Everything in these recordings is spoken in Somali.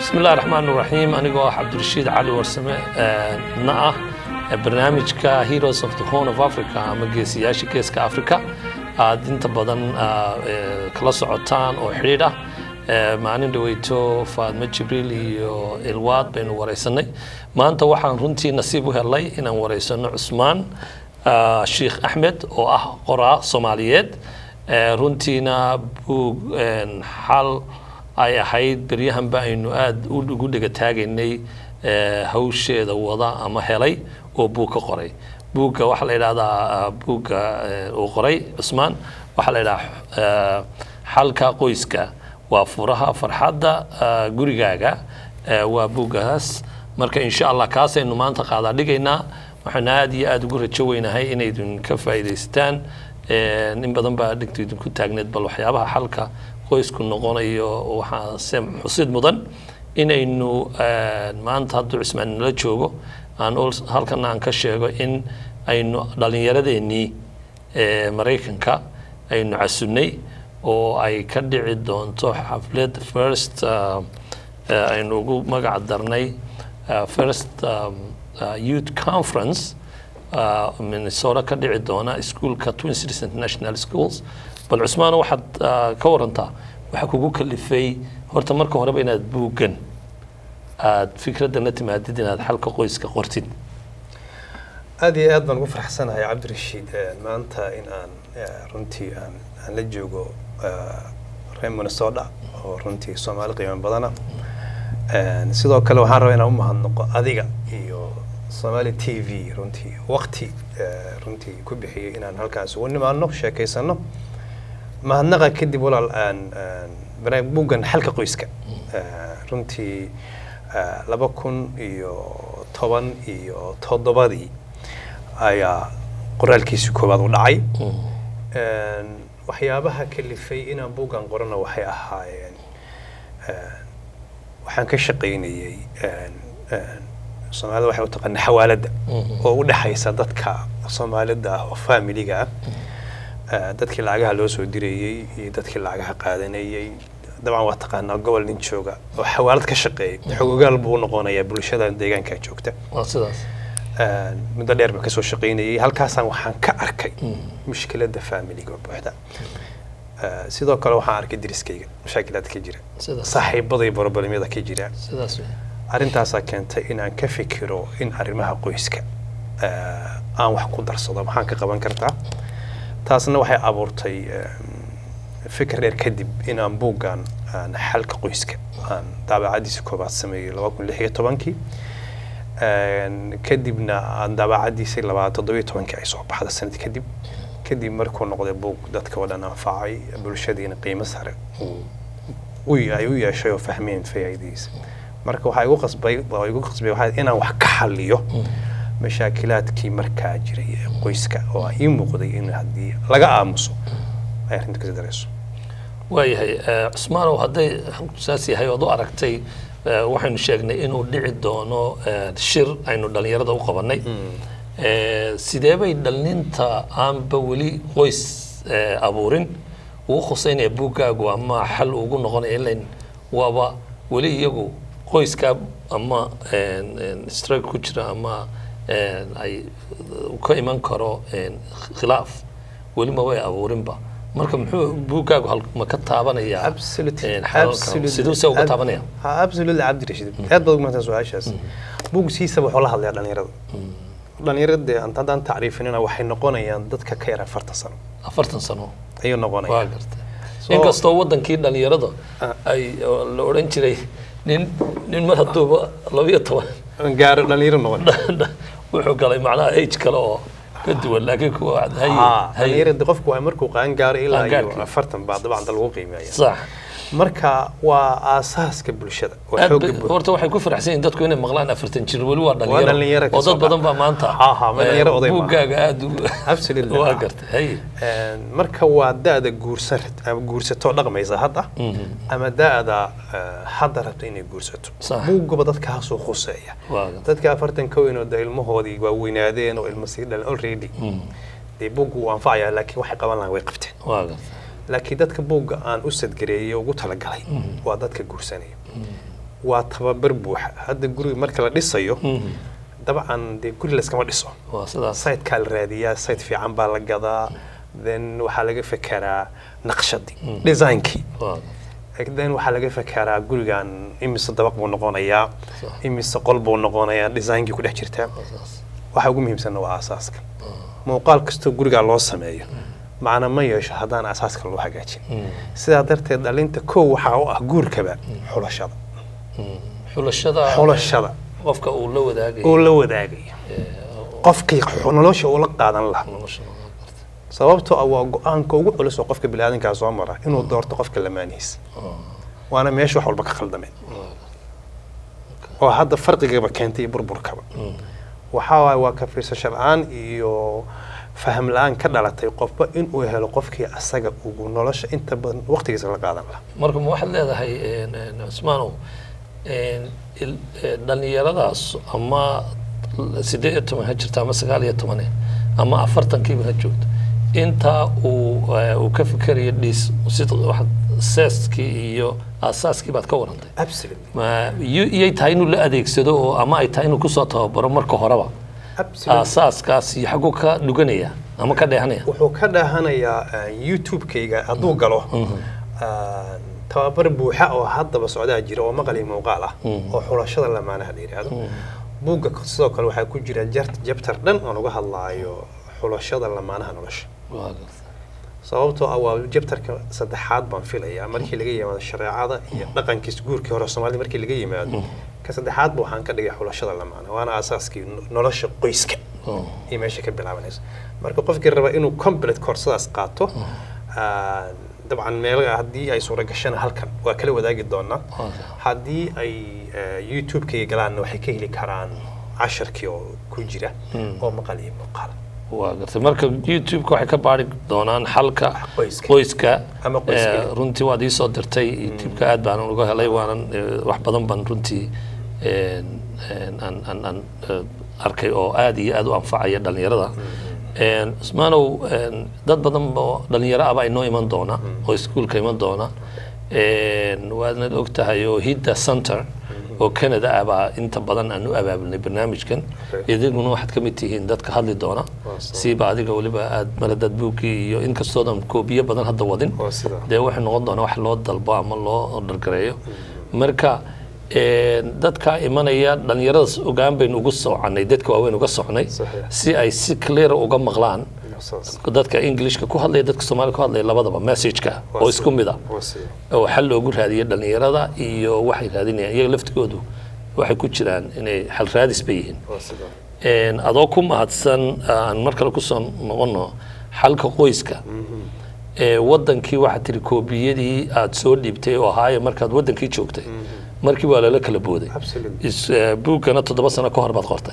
bismillahi raxmaan raxiim anigoo ah cabdirashiid cali warsame na ah barnaamijka heroes of the horn of africa ama geesiyaasha geeska africa aad inta badan kala socotaan oo xidhiidh ah maalin dhaweyto faadmo jibriil iyo ilwaad baynu wareysanay maanta waxaan runtii nasiib u helay inaan wareysano cusmaan sheikh axmed oo ah qoraa soomaaliyeed runtiina buug xal ay ahayd beryahanba aynu aada ugu dhega taagaynay hawsheeda wada ama helay oo buug ka qoray buugga waxaa la yidhahdaa buugga uu qoray cusmaan waxaa la yidhahaa xalka qoyska waa furaha farxadda gurigaaga waa buuggaas marka insha allah kaasaynu maanta qaadaa dhigaynaa waxaanu aada iyo aada ugu rajo weynahay inaydun ka faa'iidaystaan in badan baa dhigta idinku taagneed bal waxyaabaha xalka qoysku noqonayo waxaa se xusid mudan inaynu maanta hadduu cismaan nala joogo aan halkana aan ka sheego in aynu dhallinyaradeenii maraykanka aynu casunnay oo ay ka dhici doonto xaflad first aynu ugu magac darnay first youth conference minnesota ka dhici doona iskuolka twin cities international schools bal cusmaano waxaad ka warantaa waxaa kugu kalifay horta marka horeba inaad buuggan aada fikraddan la timaadid inaad xalka qoyska qortid aad iyo aad baan ugu faraxsanahay cabdirashiid maanta in aan runtii aan aan la joogo reer minnesota oo runtii soomaali qiimo badana sidoo kale waxaan rabaa inaan u mahadnaqo adiga iyo somaali t v runtii waqti runtii ku bixiyey inaan halkaas ugu nimaadno sheekaysano mahadnaqa kadib walaal aan buuggan xalka qoyska runtii laba kun iyo toban iyo toddobadii ayaa qoraalkiisii koowaad u dhacay waxyaabaha kalifay inaan buuggan qorana waxay ahaayeen waxaan ka shaqaynayey soomaalida waxay u taqaana xawaaladda oo u dhexaysa dadka soomaalida ah oo faamiliga ah dadkii lacagaha loo soo dirayey iyo dadkii lacagaha qaadanayey dabcan waa taqaanaa gobol nin jooga oo xawaalad ka shaqeeyay xogogaal buu u noqonayaa bulshada deegaanka joogta sidaas muddo dheer baan kasoo shaqaynayay halkaasaan waxaan ka arkay mushkiladda faamiliga oo buuxda sidoo kale waxaan arkay deriskayga mashaakilaad ka jira saaxiibaday borobalimyada ka jira arrintaasaa keentay inaan ka fikiro in arrimaha qoyska aan wax ku darsado maxaan ka qaban kartaa taasna waxay abuurtay fikir dheer kadib inaan buuggan aan xalka qoyska aan daabacadiisa koobaad sameeyey laba kun lix iyo tobankii kadibna aan daabacadiisa labaad toddobiyo tobankii ay soo baxda sanad kadib kadib markuu noqday buug dadka oo dhan anfacay bulshadiina qiimo sare ay u yeeshay oo fahmeen faa'iidadiisa marka waxaa igu qasbay waa igu qasbay waxaa inaan wax ka xalliyo mashaakilaadkii markaa jiray ee qoyska oo ii muuqday in haddii laga aamuso ay arrinta kasi darayso waayahay cusmaanow hadday saas yahay ood u aragtay waxaynu sheegnay inuu dhici doono shir aynu dhallinyarada u qabanay sidee bay dhallinta aanba weli qoys abuurin ugu khuseynaya buuggaagu ama xal ugu noqonaya ilain waaba weli iyagu qoyskaa ama strug ku jira ama ay ka iman karo khilaaf weli ma way abuurinba marka muxuu buuggaagu ma ka taabanayaa siduu se uga taabanaya absolutely cabdirashiid aad baad ugu mahadsan su-aashaas buug siisaba wuxuu la hadlayaa dhalinyarada dhalinyarada haddaan tacriifinina waxay noqonayaan dadka ka yar afartan sano afartan sano ayuu waa noqonaya gartay inkastoo wadankii dhalinyarada ay la odhan jiray nin nin mar hadduuba labiyo toban gaaro dhalinyaro noqon wuxuu galay macnaha age kale oo ka duwan laakiin kuwa haye haye dhalinyarada qofku waa markuu qaan gaaro ilaa iyo Qaangaarkii. afartan baa dabcan da lagu qiimeeya sax marka waa aasaaska bulshada waa aad xooga bay- bulshada horta waxay ku faraxsan yihiin dadku inay maqlaan afartan jir weli waa dhalinyaro dhalinyaro ka oo soo dad badan baa baxa. maanta Ha, ha, ma dhalinyaro oday ma. buuggaaga aada Absolutely. waa gartay haye Een, marka waa da-da guursan ama guursatoo dhaqmaysa hadda ama da-da eh, hadda rabta inay guursato Sax. buuggaba dadkaasuu khuseeya waa gartay dadka afartan ka weyn oo de ilmahoodii waa weynaadeen oo ilma sii dhalan already dee buuggu wuu anfacayaa laakiin waxay qaban lahaan way qabteen waa gartay laakiin dadka buugga aan u sadgareeyey ugu talagalay waa dadka guursanaya waa tababar buuxa hadda guriga marka la dhisayo Mhm. dabcan dee guri layskama dhiso waa sidaas sitekaa la raadiyaa site fiican baa la gadaa then waxaa laga fekeraa naqshadii designkii waa then waxaa laga fekeraa gurigan imise dabaq buu noqonayaa Sax. imise qol buu noqonayaa designkii ku dhex jirtaa waa sidaas waxa ugu muhiimsanna waa asaaska muuqaal kastoo gurigaa loo sameeyo macna ma yeesho haddaan asaaska loo hagaajin sidaa darteed dhalinta kow waxaa u ah guurkaba xulashada xulashada xulashada qofka uu la wadaagayo oo la wadaagayo qofkii xu- nolosha uu la qaadan lahaa nolosha waa garta. sababtoo ah waa go-aanka ugu culus oo qofka biniaadankaa soo mara inuu doorto qofka lamaanihiisa waana meesha wax walba ka khaldameen oo hadda farqigaba keentay iyo burburkaba waxaa waaye waa ka fiirsasho la-aan iyo faham la-aan ka dhalatay qofba inuu helo qofkii asaga ugu nolosha inta badan waqtigiisa la qaadan lahaa marka ma waxaad leedahay een, een, cusmaanow een, il- ee, dhallinyaradaas ama siddeed iyo toban ha jirta ama sagaal iyo tobane ama afartankiiba ha joogto intaa uu ee, uu ka fikerayo dhiis sida waxaad seeskii iyo aasaaskii baad ka warantay absolutely ma iyo- iyay tahay inuu la adeegsado oo ama ay tahay inuu kusoo tababaro marka horeba absolutely aasaaskaas iyo xagguu ka dhuganaya ama ka dheehanaya wuxuu ka dhaahanayaa uh, youtube-kayga hadduu galo uh, tababar buuxa oo haddaba socdaa jira oo maqal iyo muuqaal ah oo xulashada lamaanaha la yidhaahdo buugga sidoo kale waxaa ku jira jart- jabtar dhan oo laga hadlaayo xulashada lamaanaha nolosha Waa garta. sababtoo ah waa jabtarka saddexaad baan filayaa markii laga yimaado shareecada iyo dhaqankiis guurkii hore soomaalida markii laga yimaado ka saddexaadba waxaan ka dhigay xulashada lamaana waana aasaaskii no- nolosha qoyska Oh. iyo meesha ka bilaabanayso marka qofkii raba inuu complete koorsadaas qaato ah, dabcan meel haddii ay suura gashana halkan waa kala wadaagi doonaa Waa haddii ay eh, youtube-kayga galaanna waxay ka heli karaan casharkii oo ku jira oo maqal iyo muuqaal waa gartay marka youtube-ka waxay ka baari doonaan xalka Qoyska. qoyska Ama qoyska. Eh, runtii waad iisoo dirtay youtube-ka aad baan uga helay waanan eh, wax badan baan runtii een, een, aan aan aan eh, arkay oo aad iyo aad u anfacaya dhalinyarada Een, cusmaanow een, dad badan oo dhalinyaro aba inoo iman doona oo iskuulka iman doona Een, waadnad og tahay oo hidda center oo canada ah baa inta badan aan u abaabulnay barnaamijkan Okay. idiguna waxaad ka mid tihiin dadka hadli doona Waa sida. siiba adiga weliba aad maladad buuggii iyo inkastoodan koobiyo badan hadda wadin Waa sida. dee waxay noqon doonaa wax loo dalbo ama loo dhargareeyo marka een, dadka imanaya dhalinyaradaas ogaan baynu ugu soconay dadka waaweyn uga socnay Saxiix. si ay si clear uga maqlaan saas dadka englishka ku hadlaya dadka soomaaliga ku hadlaya labadaba messageka Waa oo sida. isku mid ah waa sida oo xal loogu raadiyo dhalinyarada iyo waxay raadinayaan iyaga laftigoodu waxay ku jiraan inay xal raadis bay yihiin waa sida Een, adoo ku mahadsan aan mar kale kusoo noqono xalka qoyska ee wadankii waxaad tiri koobiyadii aad soo dhiibtay oo ahaaye markaad wadankii joogtay markii waa lala kala booday Absolutely. Is- eh, buuggana toddoba sano ka hor baad qortay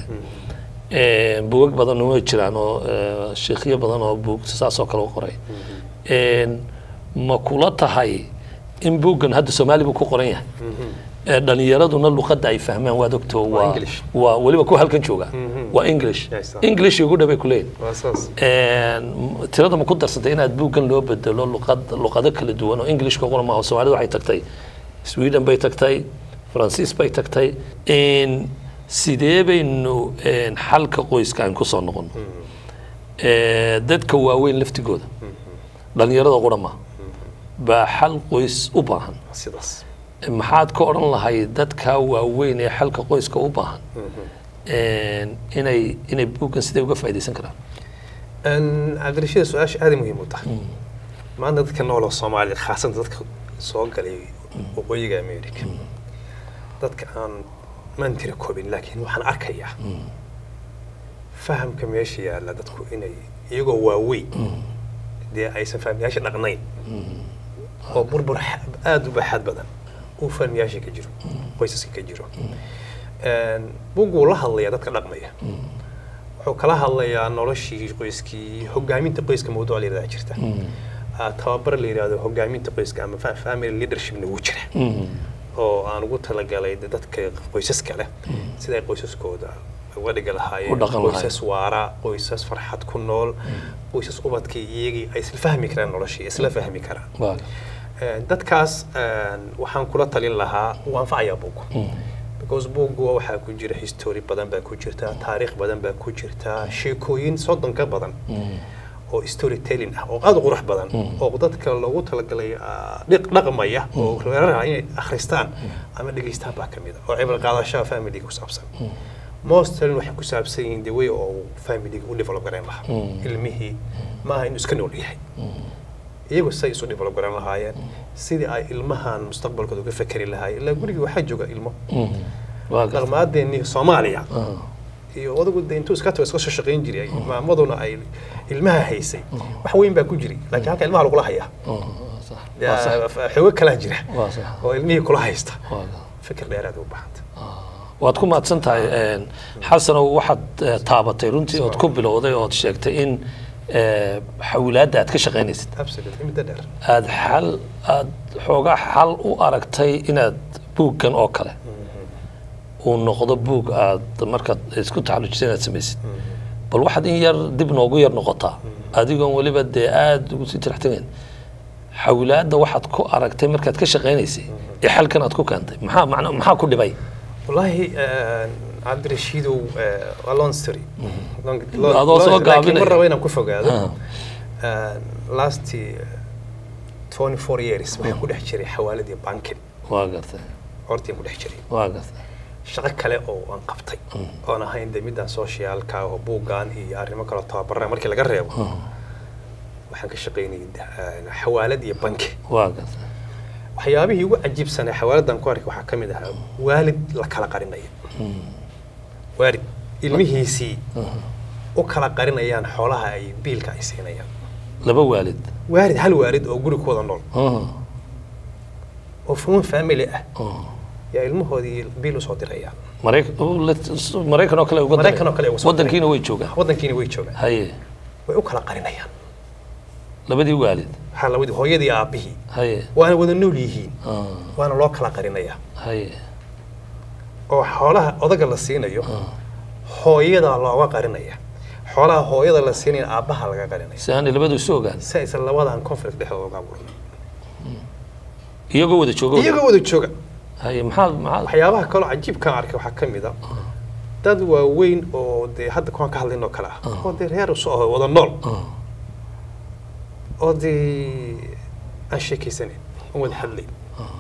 Een, buugag badan way jiraan oo eh, sheekhyo badan oo buug saas oo kale u qoray Een, ma kula tahay in buuggan hadda soomaali buu ku qoran yahay ee dhalinyaraduna luqadda ay fahmaan waad ogto waa English. waa weliba ku halkan jooga waa english Yes, sir. english ugu dhabay ku leeyihin waa saas Een, tirada ma ku darsatay inaad buuggan loo bedelo luqad luqado kala duwan oo englishka qura maaha soomaalida waxay tagtay sweden bay tagtay faransiis bay tagtay Een, sidee baynu een, xalka qoyska aan kusoo noqono Ee, dadka waaweyn laftigooda dhalinyarada qura maaha baa xal qoys u baahan sidaas maxaad ka odhan lahayd dadka waaweyn ee xalka qoyska u baahan Een, inay inay buuggan siday uga faa'iidaysan karaan cabdirashiid su-aasha aada muhiim u tahay maanta dadka nooloo soomaaliya khaasatan dadka soo galay waqooyiga america dadka aan maan tira koobin laakiin waxaan arkayaa fahamka meesha yaalla dadku inay iyagoo waaweyn dee aysan fahmayaasha dhaqnayn oo burbur xa- aada u baaxaad badan uu fahmayaasha ka jiro qoysaska ka jiro bugu la hadlayaa dadka dhaqmaya wuxuu kala hadlayaa noloshii qoyskii hogaaminta qoyska mawduuc la yidhahdaa jirta Ah, tababar la yidhahdo hogaaminta qoyska ama fa- family leadershipna wuu jira oo aan ugu talagalay de- dadka qoysaska leh sida ay qoysaskooda uga dhiga U lahaayeen dhaqan lahaayeen. qoysas waara qoysas farxad ku nool qoysas ubadkii iyagii ay isla fahmi karaan noloshii isla fahmi karaan Waa- Een, dadkaas een, waxaan kula talin lahaa wuu anfacayaa buuggu because buuggu waxaa ku jira history badan baa ku jirta taariikh badan baa ku jirta sheekooyin soddon ka badan oo storytelling ah oo aad u qurux badan oo dadka loogu talagalay ah, dhiq- dhaqmaya oo reeraha inay akhristaan ama dhegeystaan baa ka mid ah oo cibro qaadashada familiga ku saabsan mostly waxay ku saabsan yihiin the way oo familiga u develop garan lahaa ilmihii maaha inuu iska nool yahay iyagu say isu develop garan lahaayeen sidii ay ilmahan mustaqbalkooda uga fekeri lahaayeen ilaa gurigii waxaa jooga ilmo waa gartay dhaqmaadeenii soomaaliya iyo odagu de intuu iska tago iska soo shaqayn jiray maamaduna ay ilmaha haysay wax weyn baa ku jiray laakiin halka ilmaha lagula hayaa sax waa sax Yaa, xoogo kalaa jira waa sax oo ilmihii kula haysta waa gartay fikir dheeraad u baahanta waad ku mahadsan tahay een, xasanow waxaad eh, taabatay runtii ood ku bilowday ood sheegtay in eh, xawilaadda aad ka shaqaynaysid absolutely muddo dheer aad xal aad xoogaa xal u aragtay inaad buuggan oo kale uu noqdo buug aad markaad isku taxallujisa inaad samaysid bal waxaad in yar dib noogu yar noqotaa adigoon weliba dee aada ugu sii tiraxtagayn xawilaadda waxaad ku aragtay markaad ka shaqaynaysay ee xalkan aad ku keentay maxaa macna maxaa ku dhibay wallaahi een, cabdirashiidow eh, waa long story Long- Adoo soo long- laakiin gaabinaya. mar raba inaan ku fogaado Ah. Een, last eh, 24 years waxaan ku dhex jiray xawaalad iyo bankin waa gartay hortiin ku dhex jiray waa gartay shaqo kale oo aan qabtay oon ahayn de midaan socialka oo buuggan iyo arrimo kale tababarra markii laga reebo waxaan ka shaqaynayay de- eh, xawaalad iyo banki waa gartay waxyaabihii ugu cajiibsanaa xawaaladan ku arkay waxaa ka mid ahaa waalid la kala qarinaya waalid ilmihiisii u kala qarinayaan xoolaha ay biilka ay siinayaan laba waalid waalid hal waalid oo guri ku wada nool Ah, oo fuman family ah ah. yaa ilmahoodii biil usoo dirayaan Marayk- uu la- maraykan oo kale uga daray. Maraykan oo kale uga soo daray. wadankiina way joogaan waddankiina way joogaan haye way u kala qarinayaan labadii waalid waxaa labadii hooyadii aabbihii haye waana wada nool yihiin ah, waana loo kala qarinayaa haye oo xoolaha odaga la siinayo hooyada looga qarinaya xoolaha hooyada la siinaya aabbaha laga qarinaya si aanay labadu isu ogaan si aysan labadan conflict dhexdooda uga abuurin iyagoo wada joogo iyagoo wada jooga haye maxaa maxaa waxyaabaha kaloo cajiibkaan arkay waxaa ka mid a dad waaweyn oo dee hadda kuwaan ka hadlayn oo kale ah oo dee reer uso aho wada nool Ah, oo dee aan sheekaysanayn aan wada hadlayn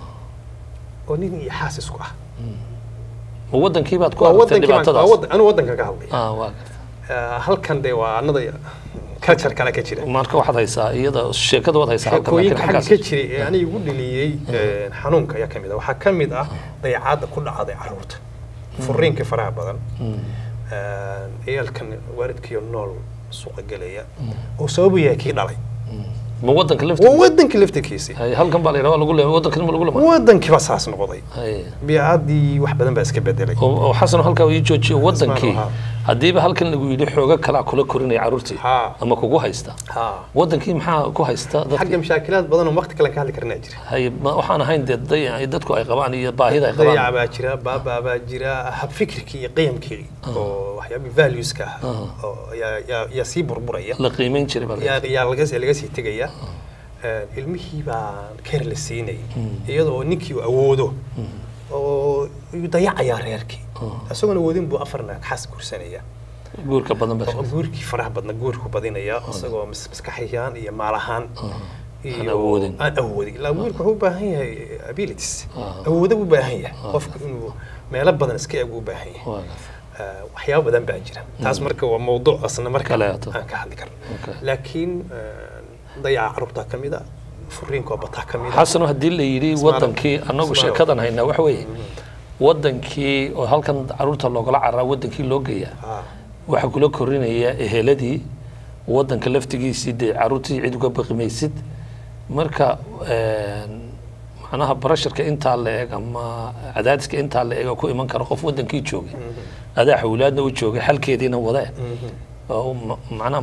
oo nin iyo xaas isku ah ma wadankii baad ku waa aragtay wadankii baan- waa dhibaatadaas wadan- anuu wadanka ka hadlaya ah waa gartay Ah, halkan dee waa anada culture kale ka jira marka waxaad haysaa iyada sheekada waad haysaa halkan sheekooyinka laakiin xagga ka xaggaas jiray ee aniga igu dheliyey eh, xanuunka ayaa ka mid ah waxaa ka mid ah dayacaadda ku dhacday caruurta furiinka faraha badan Eh, ciyaalkan waalidkiiyo nool suuqa gelaya oo sababu yahay kii dhalay ma wadanka waa laftiisa wadankii laftirkiisii haye halkan baa la yidhaha waa lagu leeyahay wadankan ma lagu lama wadankii baa saas noqday haye biicaddii wax badan baa iska bedelay oo oo xasan halkaa uu ii joojiyo wadankii Ismail, haddiiba halkan lagu yidhi xooga kalaa kula korinaya carruurtii Ha. ama kugu haysta ha wadankii maxaa ku haysta dadka xagga mashaakilaad badan oo waqti kale ka hadli karnaa jira haye ma- waxaan ahayn dee dayac ay dadku ay qabaan iyo baahida ay qabaan dayaca baa jira baabaa baa jira habfikirkii iyo qiyamkii oo waxyaabihii valueska ah oo yaa- yaa- yaa sii burburaya la qiimeyn jiray baa la yaa yaa laga laga sii tegaya Eh, ilmihii baa keer la siinay iyadoo ninkii uu awoodo oo uu dayacayaa reerkii isagoon awoodin buu afar naag xas guursanaya guurka badan baa oo guurkii faraha badna guurku badinaya isagoo mas- maskaxiyaan iyo maal ahaan Aan awoodin. aan awoodin ilaa guurku wuxuu u baahan yahay abilities awoodo u baahan yahay qofku inuu meelo badan iska eg u baahan yahay Waa gartay. Eh, waxyaabo badan baa jira taas marka waa mawduuc asna marka Kale ato. aan ka hadli karno Okay. laakiin eh, dayaca carruurtaa ka mid a furiinka oo bataa ka mid a xasano haddii la yidhi Ismail- wadankii annagu Ismail- sheekadan haynaa waxa weeye wadankii oo halkan caruurta loogala cararaa wadankii loo geeyaa Ah, waxaa kula korinaya eheladii wadanka laftigiisii dee caruurtii cid uga baqimaysid marka een, macnaha barasharka intaa la eg ama cadaadiska intaa la eg oo ku iman kara qof wadankii joogay adaa xawlaadna u joogay xalkeediina wadee oo ma- macnaha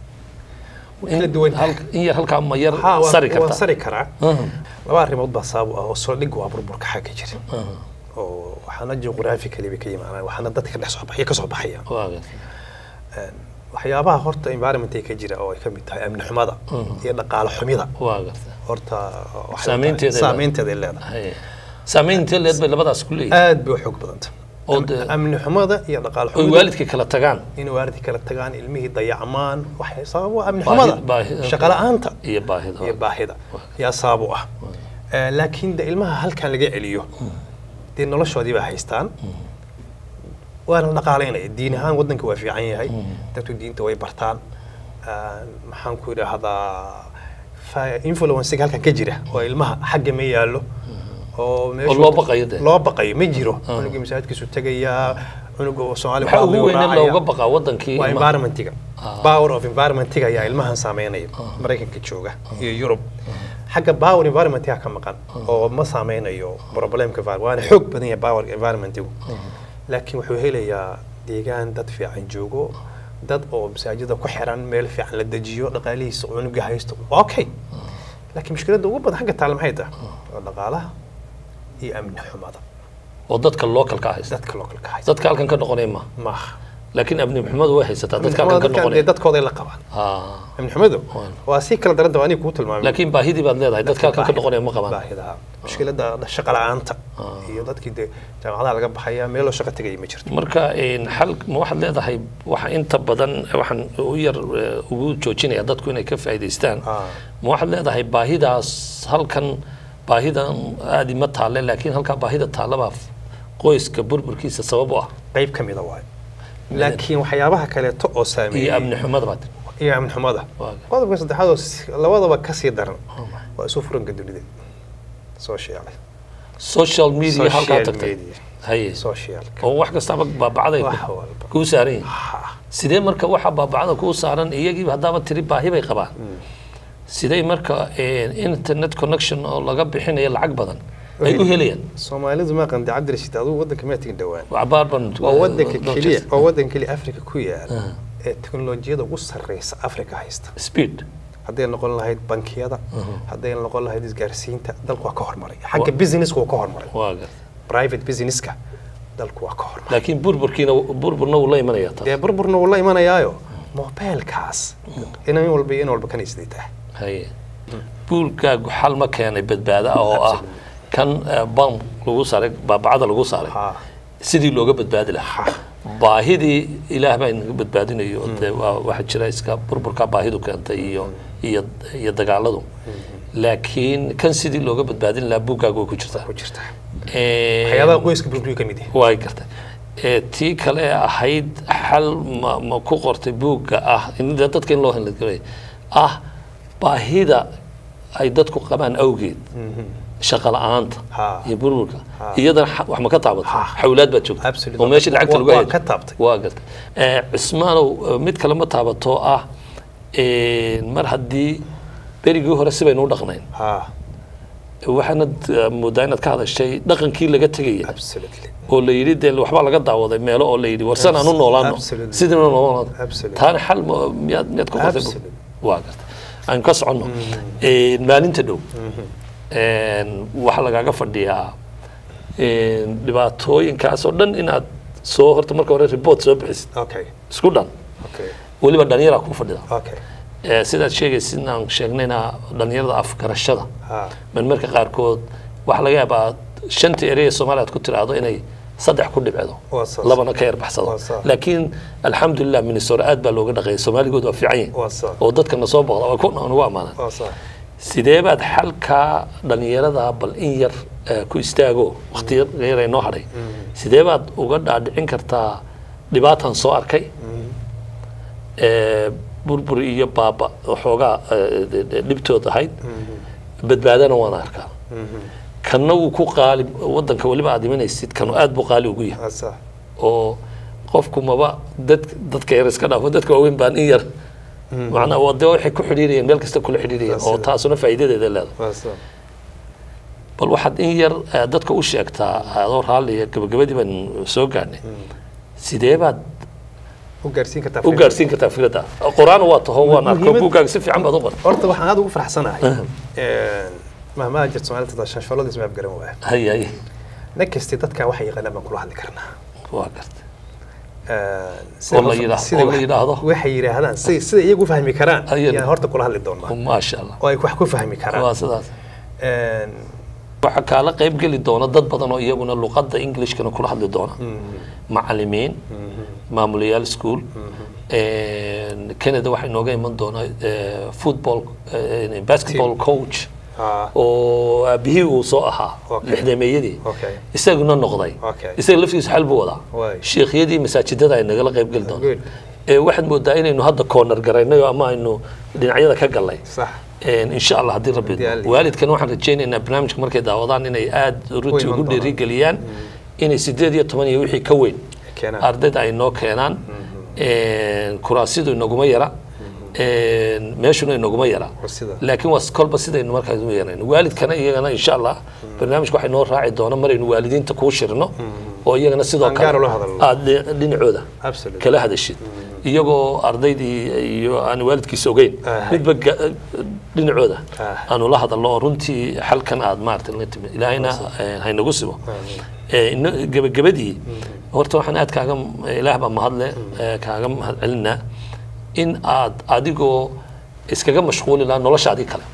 way kala duwan tahay. hal- in yar halkaa ma yar ha, waa- sari waa kartaa sari karaa Aha, laba arrimood baa sabab u ah oo soo dhig waa burburka xagga jira aha, oo waxaana geographically bay ka yimaadaan waxaana dadka dhex soo baxaya ka soo baxaya waa gartay. Een, waxyaabaha horta environment ka jira oo ay ka mid tahay amni xumada iyo dhaqaale xumida waa garta horta waxay Saameynteeda tahay- saameynteeda ay leedahay haye saamaynta leed bay labadaas ku leeyihin aad bay u xoog badanta oo dee- amni xumada iyo dhaqaale oy xumida waalidka kala tagaan in waalidka kala tagaan ilmihii dayacmaan waxay sabab u ah amni Baahi- xumada baahi- shaqo la'aanta iyo baahida iyo baahida yaa sabab u ah Eh, laakiin de ilmaha halkan laga celiyo dee noloshoodii baa haystaan waana la dhaqaalaynaya diin ahaan waddanka waa fiican yahay dadku diinta way bartaan Ah, maxaan ku idhaahdaa fa- influencega halkan ka jira oo ilmaha xagga ma yaallo oo meeshu- loo baqayo dee. loo baqayo ma jiro cunugii masaajidkiisu tegayaa cunuga oo soomaali waxaa ugu weyne raacaya. looga baqaa wadankii waa ilmaha. environmentiga power of environmentiga ayaa ilmahan saameynaya maraykanka jooga iyo yurub xagga power environmentiga ka maqan oo ma saameynayo problemka envir- waana xoog badan yahay power environmentigu laakiin wuxuu helayaa deegaan dad fiican joogo dad oo masaajida ku xiran meel fiican la dejiyo dhaqaalihiisa cunuga haysto waa okay laakiin mushkiladda ugu badan xagga taale maxay tahay waa dhaqaalaha iyo amni xumada oo dadka localka haysta dadka localka haysta dadka halkan ka noqonaya ma maaha laakiin amni xumadu way haysataa amni dadka xumada halkan ka dadkan dee noqonaya dadkooday la qabaan Ah. amni xumadu Waan. waa si kala daran tahay aniga kuu tilmaamay laakiin baahidii baad leedahay dadka halkan ka noqonaya ma qabaan baahidaha mushkiladda shaqa la'aanta iyo dadkii dee jaamacadaha laga baxaya meeloo shaqa tegaya ma jirto marka een, xal ma waxaad leedahay waxa inta badan waxaan u yar eh, ugu joojinaya dadku inay ka faa'iidaystaan Ah. ma waxaad leedahay baahidaas halkan baahidan aadi ma taalle laakiin halkaa baahida taallabaa qoyska burburkiisa sabab u ah qayb ka mida waayo laakiin waxyaabaha kaleeto oo iyo saameeyey amni xumada baad iyo amni xumada Waa. qodobka saddexaad oo si- labadaba kasii daran waa isu furanka dunida social social media halkaa social tagtay media haye socialka oo wax kastaba baabacday wax walba kuu saaran yihin Ha. sidee marka waxa baabacda kuu saaran iyagiiba haddaaba tiri baahi bay qabaan sidee marka eh, internet connection oo laga bixinayo lacag badan ay u helayaan soomaalidu ma qandi cabdirashiid adigu waddanka ma tegin dhowaan cabaar ban waa waddanka keliya waa waddanka keliya afrika ku yaala ee teknolojiyada ugu sarreysa afrika haysta speed hadday noqon lahayd bankiyada hadday noqon lahayd isgaarsiinta dalku waa ka hormaray xagga businesska waa ka hormaray waa garta private businesska dalku waa ka hormaray laakiin burburkiina burburna wuu la imanaya taas dee burburna wuu la imanayaayo mobilkaas inan walba iyo in walba kanaysaday tahay haye buulkaagu xal ma keenay badbaado ah oo ah kan eh, bam lagu saaray baabacada lagu saaray Ha. sidii looga badbaadi lahaa baahidii ilaah baa inaga badbaadinayo dee waa waxaa jira iska burburka baahidu keentay iyo iyo iyo dagaaladu laakiin kan sidii looga badbaadin lahaa buuggaagu way ku jirtaa ku jirta Eh, waxyaabaha qoyska burburiyu ka mid yahay way gartay Eh, tii kale ee ahayd xal ma, ma ku qortay buugga ah in dee dadka in loo helay ah baahida ay dadku qabaan awgeed shaqa la'aanta Ha. iyo burburka iyadana xa- wax ma ka taabatay xawlaad baad joogta Absolutely. oo meeshii lacagta lagu Waa- hayay waa ka taabtay. waa gartay Eh, cismaanow eh, mid kale ma taabato ah eh, mar haddii berigii hore si baynu u dhaqnayn ha waxaanad eh, moodaa inaad ka hadashay dhaqankii laga tegaya absolutely oo la yidhi dee waxbaa laga daawaday meelo oo la yidhi warsan aan u noolaano Absolutely. sidii u noolaano Absolutely. taana xal ma- miyaad miyaad ku qortay Absolutely. waa garta aan ka soconno Eh, maalinta dhow een, waxaa lagaaga fadhiyaa een, dhibaatooyinkaas oo dhan inaad soo horta marka hore report soo bixisid okay isku dhan okay weliba dhallinyaraa kuu fadhida okay Eh, sidaad sheegaysid inaan sheegnayna dhallinyarada afgarashada ha marmarka qaarkood waxaa laga yaabaa shanta erey ee soomaaliya aad ku tiraahdo inay saddex ku dhibcedo Waa saas. labana ka yar baxsado Waa saas. laakiin alxamdulilah minnesota aad baa looga dhaqeeyay soomaaligood waa fiican yihin Waa saas. oo dadkana soo boqda waa ku nagu amaanan waa sax sidee baad xalkaa dhallinyarada bal in yar eh, ku istaago waqti yar ee noo hadhay sidee baad uga dhaadhicin kartaa dhibaatan soo arkay Eh, burbur iyo baaba waxoogaa eh, dhibtood ahayd badbaadana waan arkaa kanna wuu ku qaali wadanka weliba aad imanaysid kanu aad buu qaali ugu yahay waa sax oo qofku maba dad dadka yar iska dhaafo dadka waaweyn baan in yar macnaa waa dee waxay ku xidhiirayeen meel kasta kula xidhiirayeen oo Sida. taasuna faa'iidadeeda leedahay waa sax bal waxaad in yar eh, dadka u sheegtaa adoo raalliya gabagabadii baan soo gaarnay sidee baad u gaarsiin kartaa u gaarsiin kartaa fikradda qur-aan waa taho waan arko Muhiimad- buuggaaga si fiican baad u qortay horta waxaan aad ugu faraxsanahay mahmaa jirta soomaalida shanshalada isma afgaran waaya hay hay nin kasti dadka waxay yaqaanaan baan kula hadli karnaa waa gartay sida Oo la wax- yidhaahdo- sida oo la wax- yidhaahdo. waxay yidhaahdaan si sida iyagu fahmi karaan Ayada. ayaan horta kula hadli doonaa maasha allah oo ay wax ku fahmi karaan waa sidaas Een, waxaa kaala qayb geli doona dad badan oo iyaguna luqadda englishkana kula hadli doona macalimiin maamulayaal school canada waxaa inooga iman doona eh, football eh, basketball coach ah, oo aabihii uu soo ahaa Okay. lixdameeyadii Okay. isaguna noqday Okay. isaga laftiisa xal buu wadaa Waay. sheekhyadii masaajidada ay nagala qayb geli Good. doonaan Eh, waxaad moodaa inaynu hadda corner garaynay oo ama aynu dhinacyada ka gallay sax Een, insha allah haddii rabbi Haddii Alla- waalidkan waxaan rajaynaynaa barnaamijka markay daawadaan inay aad runtii iman ugu doonaan. dhiirigeliyaan inay sideed iyo toban iyo wixii ka weyn keenaan. ardayda ay noo keenaan Een, kuraasidu inaguma yara Een, meeshuna inaguma yara Waa sida. laakiin waa kolba sidaynu markaas u yeerayno waalidkana iyagana insha allah barnaamijka waxay noo raaci doona maraynu waalidiinta kuu shirno oo iyagana sidoo Aan gaar kale ula hadalno. aad dhi- dhinacooda Absolutely. kala hadashid iyagoo ardaydii iyo aan waalidkiisa ogeyn Ah. midba ga- dhinacooda Ah. aanu la hadalno oo runtii xalkan aad maaragtay la timi ilaahayna eh, haynagu sibo Eh, ino- gebagabadii horta waxaan aad kaaga ilaah baa mahadle eh, kaaga mahad celinaa in aad adigoo iskaga mashquuli lahaa noloshaadii kale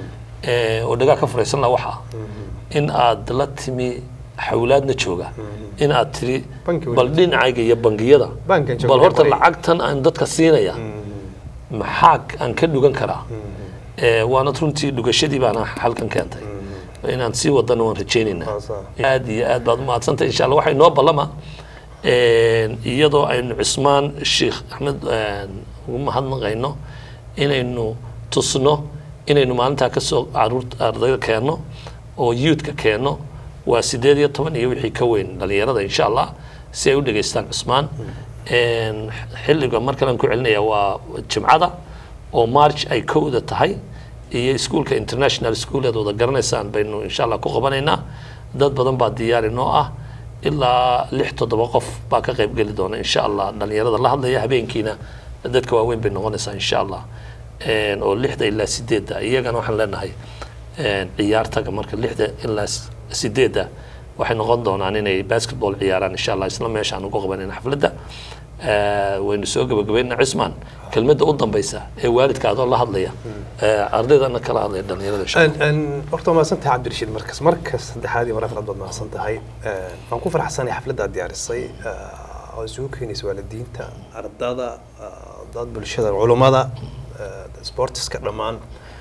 Eh, oo dhagaa ka furaysan laha waxa in aad la timi xawlaadna jooga in aad tiri Banki weyn. bal dhinacayga iyo bangiyada Bankan jooga bal horta bari. lacagtan aan dadka siinaya maxaa aan ka dhugan karaa Eh, waana runtii dhugashadii baana halkan keentay inaan sii wadana waan rajaynaynaa Waa saa. aad iyo aad baad umahadsantahay insha allah waxay noo ballama een, iyadoo aynu cismaan sheekh axmed een, ugu mahadnaqayno inaynu tusno inaynu maalintaa kasoo caruurta ardayda keenno oo youthka keenno waa sideed iyo toban iyo wixii ka weyn dhalinyarada insha allah si ay u dhegaystaan cismaan Een, xilliga mar kalean ku celinaya waa jimcada oo march ay kowda tahay iyo iskuulka international school aad wada garanaysaan baynu insha allah ku qabanaynaa dad badan baa diyaari noo ah ilaa lix toddoba qof baa ka qayb geli doona insha allah dhalinyarada la hadlaya habeenkiina dadka waaweyn bay noqonaysaa insha allah Een, oo lixda ilaa sideedda iyagana waxaan leenahay een, ciyaartaga marka lixda ilaa s- sideedda waxay noqon doonaan inay basketball ciyaaraan insha allah isla meeshaan ugu qabanayna xafladda Eh, waynu soo gabagabaynaa cismaan kelmadda u dambeysa ee waalidka adoo la hadlaya eh, ardaydana kala hadlaya dhalinyarada insha Allah. Een- een, horta waa mahadsan tahay cabdirashiid markas marka saddexaad iyo mar afraad baad mahadsan tahay Een, waan ku faraxsanahay xafladda aad diyaarisay eh, oo isugu keenaysa waalidiinta ardada eh, dad bulshada culummada eh, sportiska dhammaan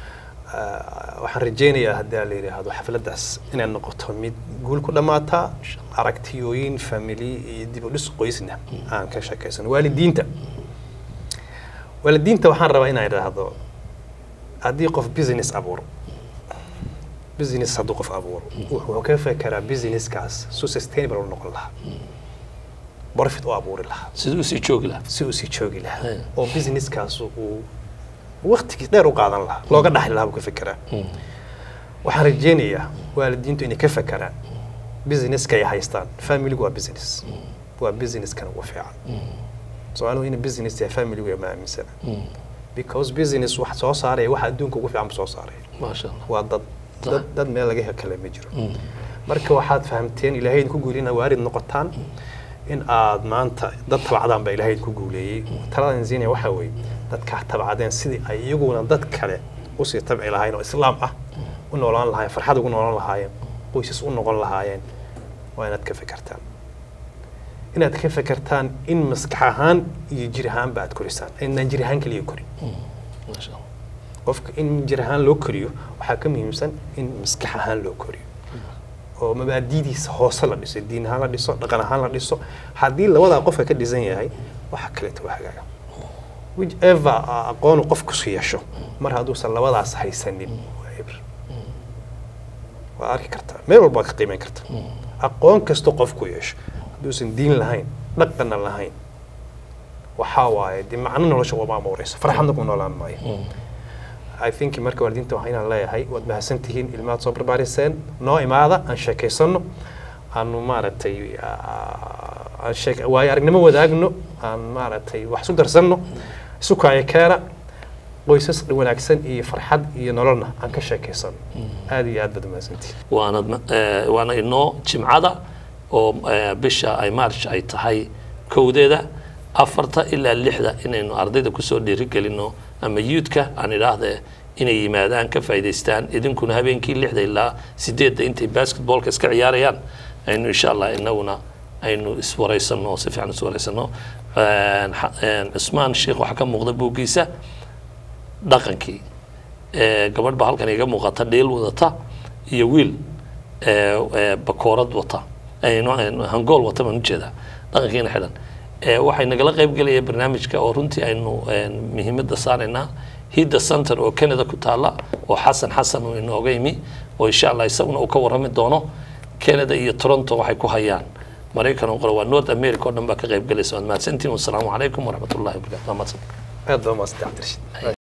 Eh, waxaan rajaynayaa haddii aan la yidhaahdo xafladdaas inay noqoto mid guul ku dhammaata aragtiyooyin family iyo dib u dhis qoysna aan ka sheekaysano waalidiinta waalidiinta waxaan rabaa inaan idhaahdo haddii qof business abuuro business hadduu qof abuuro wuxuu ka fekeraa businesskaas su sustainable u noqon lahaa profit u abuuri lahaa siduu usii joogi lahaa si uu sii joogi lahaa Hey. oo businesskaas uu waqtigiis dheer u qaadan lahaa looga dhaxli lahaa buu ka fekeraa waxaan rajaynayaa waalidiintu inay ka fekeraan businesska ay haystaan familigu waa business waa businesskana ugu fiican soomaalidu ina business yahay familigu ma aaminsana because business wax soo saaraya waxa adduunka ugu fiican bu soo saaraya maasha allah waa dad dad dad meel laga hel kale ma jiro marka waxaad fahamteen ilaahay idinku guulina waarid noqotaan in aad maanta dad tabacdaan baa ilaahay idinku guuleeyey taladan siinaya waxaa weeye dadkaa tabacdeen sidii ay iyaguna dad kale usii tabci lahaayeen oo islaam ah u noolaan lahaayeen farxad ugu noolaan lahaayeen qoysas u noqon lahaayeen waa inaad ka fekertaan inaad ka fekertaan in maskax ahaan iyo jir ahaanba aad korisaan inaan jir ahaan keliya korin maasha allah qofka in jir ahaan loo koriyo waxaa ka muhiimsan in maskax ahaan loo koriyo oo mabaadidiisa hoose la dhiso diin ahaan la dhiso dhaqan ahaan la dhiso haddii labadaa qofka ka dhisan yahay waxa kaleeto waa hagaaga whichever aqoonu qofkusu yeesho mar hadduusan labadaas haysanin waa ibr waa arki kartaa meel walba waa ka qiimeyn karta aqoon kasto qofku yeesho hadduusan diin lahayn dhaqanna lahayn waxaa waaye dee macno nolosha uma amuureyso farxadna ku noolaan maayo I think marka waalidiinta waxaa inaan leeyahay waad mahadsan tihiin ilmaad soo barbaariseen noo imaada aan sheekaysano aanu maaragtay ah, aan sheek waayo aragnimo wadaagno aan maaragtay wax isu darsanno isu kaayo keena qoysas wanaagsan iyo farxad iyo nololna aan ka sheekaysano aad iyo aad baad umahadsantihiin waana eh, waana inoo jimcada oo eh, bisha ay march ay tahay kowdeeda afarta ilaa lixda inaynu ardayda kusoo dhiirigelino ama youthka aan idhaahde inay yimaadaan ka faa'iidaystaan idinkuna habeenkii lixda ilaa sideedda intay basketballka iska ciyaarayaan aynu insha allah inaguna aynu iswaraysano oo si fiican iswaraysano Een, xa- een, cusmaan sheekh waxaa ka muuqda buuggiisa dhaqankii Ee, gabadh baa halkan iga muuqata dheel wadata iyo wiil ee, ee, bakoorad wata Ee, no- ee, hangool wata baan ujeedaa dhaqankiina xidhan Ee, waxay nagala qayb gelaya barnaamijka oo runtii aynu een, muhiimadda saaraynaa hidda center oo canada ku taala oo xasan xasan uu inooga yimi oo insha allah isaguna uu ka warrami doono canada iyo toronto waxay ku hayaan maraykan oo qore waa north america oo dhan baa ka qayb galaysa waad mahadsantihin wasalaamu calaykum waraxmat ullahi wabarakatu waa mahadsan aad baa maasanta cabdirashiid